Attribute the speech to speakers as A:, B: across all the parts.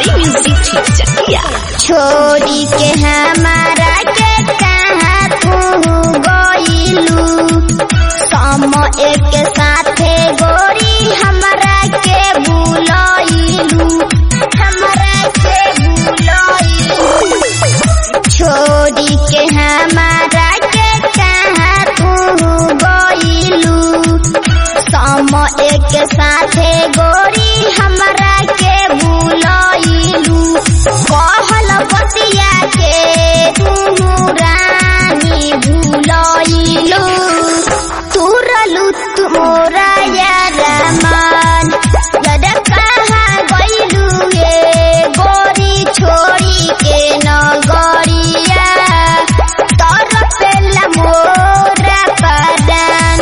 A: Bihari music चकिया
B: छोड़ी के हमारा के कहाँ तू गइलू समय के साथे गोरी हमरा के बुलइलू हमरा के बुलइलू छोड़ी के हमारा के कहाँ तू गइलू समय के साथे गोरी हमरा के बुलइलू कहल बतिया के तू रानी भूलइलू तुरलू तुमोरा यारा मान जद कहाँ गइलू ये गोरी छोड़ी के नगरिया तर पेला मोरा परान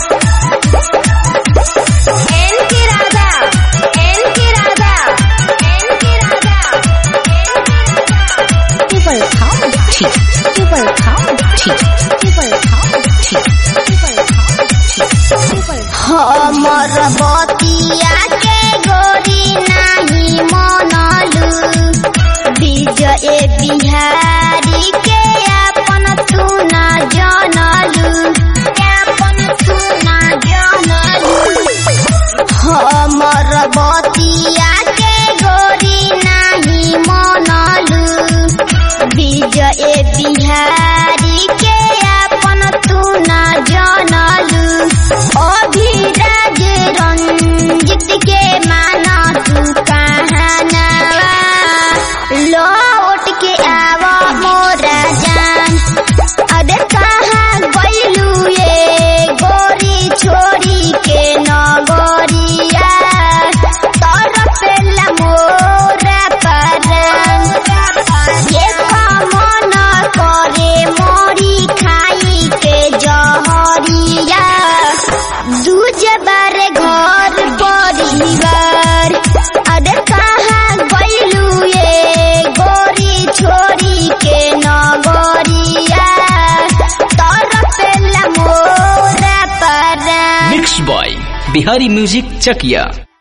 B: एन की राधा एन की राधा एन की राधा
A: टेबल खाओ ठीक टेबल खाओ ठीक टेबल खाओ ठीक टेबल खाओ ठीक टेबल
B: हमर बतिया के गोरी नाही मनलू विजय बिहारी के अपन तू न जानलू अपन तू न जानलू हमर बतिया के गोरी नाही मनलू विजय बिहारी के अपन तू न जानलू अभिराज रंजित के माना तू कहनावा लौट के आवा मोरा जान अरे कहाँ गइलू ये गोरी छोड़ी के नगरिया तर पेला मोरा परान ये मन करे मोरी खाई के जहरिया दूज बारे घर परिवार अरे कहाँ गइलू ये गोरी छोड़ी के नगरिया तर पेला मोरा परान
C: mix by Bihari music Chakiya